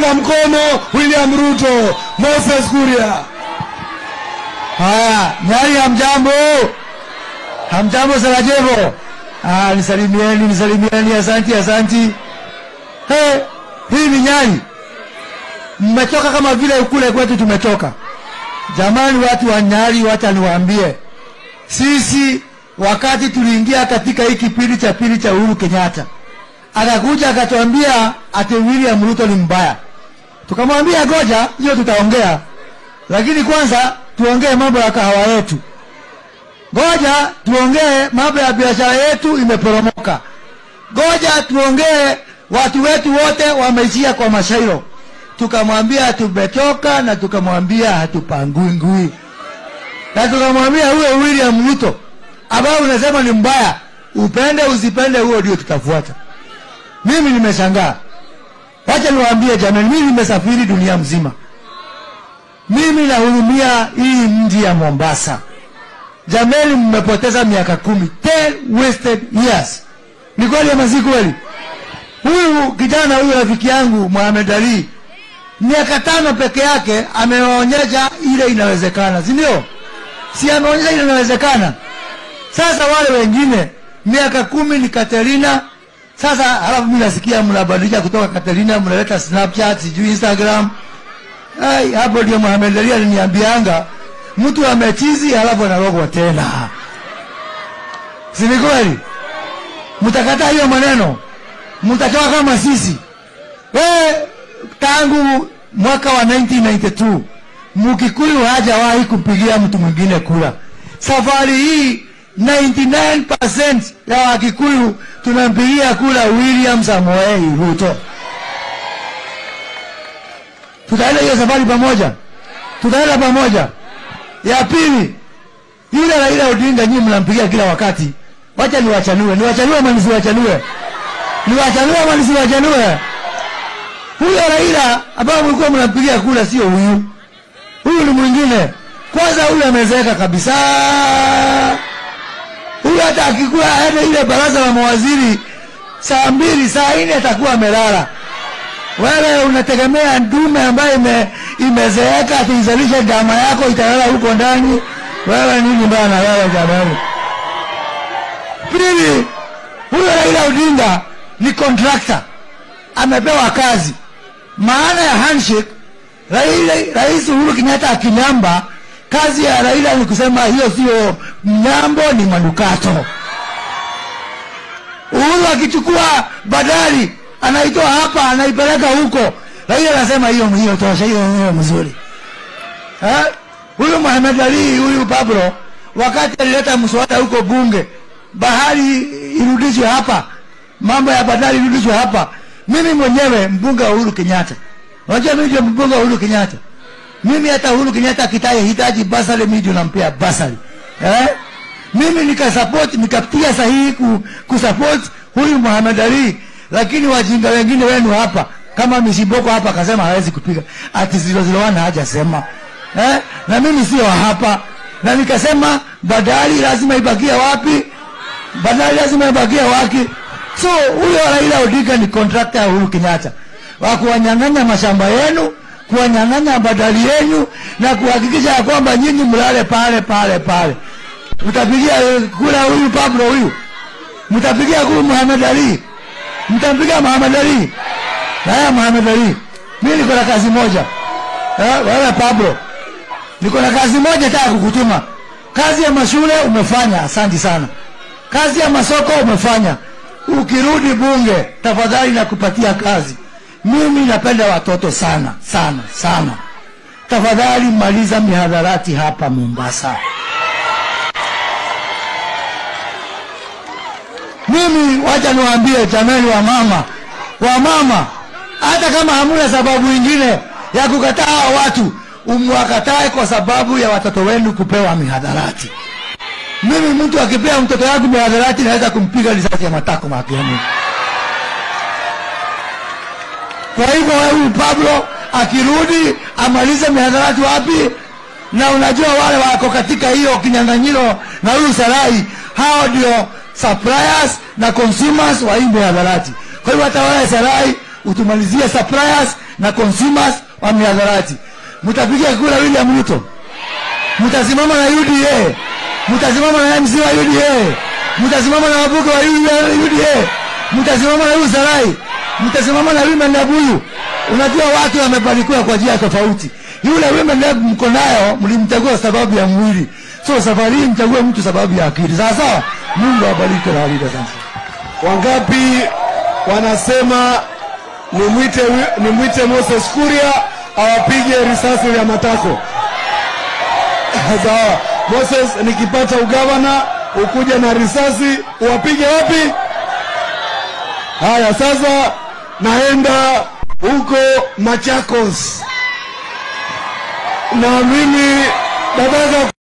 Naunga mkono William Ruto. Moses Kuria. Haya, Nyali hamjambo? Hamjambo Sarajevo? Ah, nisalimieni, nisalimieni, asanti, asanti. Hey, hii ni Nyali. Mmetoka kama vile kule kwetu tumetoka. Jamani, watu wa Nyali, wacha niwaambie, sisi wakati tuliingia katika hii kipindi cha pili cha Uhuru Kenyatta, akakuja akatuambia ati William Ruto ni mbaya. Tukamwambia goja, hiyo tutaongea, lakini kwanza tuongee mambo ya kahawa yetu. Ngoja tuongee mambo ya biashara yetu imeporomoka. Ngoja tuongee watu wetu wote wameishia kwa mashairo. Tukamwambia tumetoka na tukamwambia hatupangui ngui na tukamwambia huyo William Ruto ambao unasema ni mbaya, upende usipende, huo ndio tutafuata. Mimi nimeshangaa, wacha niwaambie jamani, mimi nimesafiri dunia mzima. Mimi nahurumia hii mji ya Mombasa. Jamani, mmepoteza miaka kumi, 10 wasted years. Ni kweli ama si kweli? Huyu kijana huyu rafiki yangu Mohamed Ali miaka tano peke yake ameonyesha ile inawezekana, si ndio? Si ameonyesha ile inawezekana. Sasa wale wengine miaka kumi ni Katerina. Sasa halafu mimi nasikia mnabadilisha kutoka Katerina mnaleta Snapchat, sijui Instagram. Ai, hapo ndio Mohamed Ali aliniambianga mtu amechizi halafu analogwa tena. Si ni kweli? Mtakataa hiyo maneno, mtatoka kama sisi. We, tangu mwaka wa 1992 Mkikuyu hajawahi kupigia mtu mwingine kura. Safari hii 99% ya Wakikuyu tunampigia kura William Samoei Ruto. Tutaenda hiyo safari pamoja, tutaenda pamoja. Ya pili, yule Raila Odinga nyinyi mnampigia kila wakati. Wacha niwachanue, niwachanue ama nisiwachanue? Niwachanue ama nisiwachanue? Huyo Raila ambao mlikuwa mnampigia kura sio huyu, huyu ni mwingine. Kwanza huyu amezeeka kabisa. Huyu hata akikuwa aende ile baraza la mawaziri saa mbili saa nne atakuwa amelala. Wewe unategemea ndume ambayo ime, imezeeka atuizalishe dama yako italala huko ndani? Wewe nini bana wewe jamani? Pili, huyo Raila Odinga ni contractor, amepewa kazi. Maana ya handshake, Raila, Rais Uhuru Kenyatta akinyamba, kazi ya Raila ni kusema hiyo sio mnyambo, ni manukato. Uhuru akichukua badari anaitoa hapa anaipeleka huko, Raila anasema hiyo hiyo tosha, hiyo hiyo mzuri. Eh? Huyu Mohamed Ali huyu Pablo wakati alileta mswada huko bunge, bahari irudishwe hapa, mambo ya bandari irudishwe hapa. Mimi mwenyewe mbunge wa Uhuru Kenyatta, unajua mimi ndio mbunge wa Uhuru Kenyatta. Mimi hata Uhuru Kenyatta akitaye hitaji basari, mimi ndio nampea basari eh? Mimi nikasupport nikapitia sahihi ku, kusupport huyu Muhammad Ali, lakini wajinga wengine wenu hapa kama Mishiboko hapa akasema hawezi kupiga ati zilo zilo wana hajasema eh? Na mimi sio wa hapa, na nikasema badali lazima ibakie wapi? Badali lazima ibakie wapi? So huyo Raila Odinga ni contractor ya Uhuru Kenyatta wa kuwanyang'anya mashamba yenu, kuwanyang'anya badali yenu na kuhakikisha ya kwamba nyinyi mlale pale pale pale. Mtapigia kura huyu Pablo huyu, mtapigia kura Muhammad Ali, mtampigia Muhammad Ali. Haya, Muhammad Ali, mimi niko na kazi moja eh, wewe Pablo, niko na kazi moja nataka kukutuma. Kazi ya mashule umefanya, asante sana. Kazi ya masoko umefanya. Ukirudi bunge, tafadhali nakupatia kazi. Mimi napenda watoto sana sana sana. Tafadhali maliza mihadharati hapa Mombasa. Mimi wacha niwaambie jamani, wa mama wa mama, hata kama hamuna sababu ingine ya kukataa hao watu, umwakatae kwa sababu ya watoto wenu kupewa mihadharati. Mimi mtu akipea mtoto wangu mihadharati, naweza kumpiga risasi ya matako makiani. Kwa hivyo huyu Pablo akirudi amalize mihadharati wapi? Na unajua wale wako katika hiyo kinyang'anyiro na huyu Sarai, hao ndio suppliers na consumers wa hii mihadharati. Kwa hivyo hata wale Sarai utumalizie suppliers na consumers wa mihadarati. Mtapiga kura William Ruto, mtasimama na UDA, mtasimama na MC wa UDA, mtasimama na wabunge wa UDA, mtasimama na huyu Sarai, mtasimama na Women Lab huyu. Unajua watu wamebarikiwa kwa njia tofauti. Yule Women Lab mko nayo, mlimchagua sababu ya mwili, so safari hii mchague mtu sababu ya akili. Sawa sawa. Mungu awabariki na walinde sana. Wangapi wanasema nimwite nimwite Moses Kuria awapige risasi ya matako? Sawa. Moses, nikipata ugavana ukuja na risasi uwapige wapi? Haya, sasa naenda huko Machakos na mimi nataka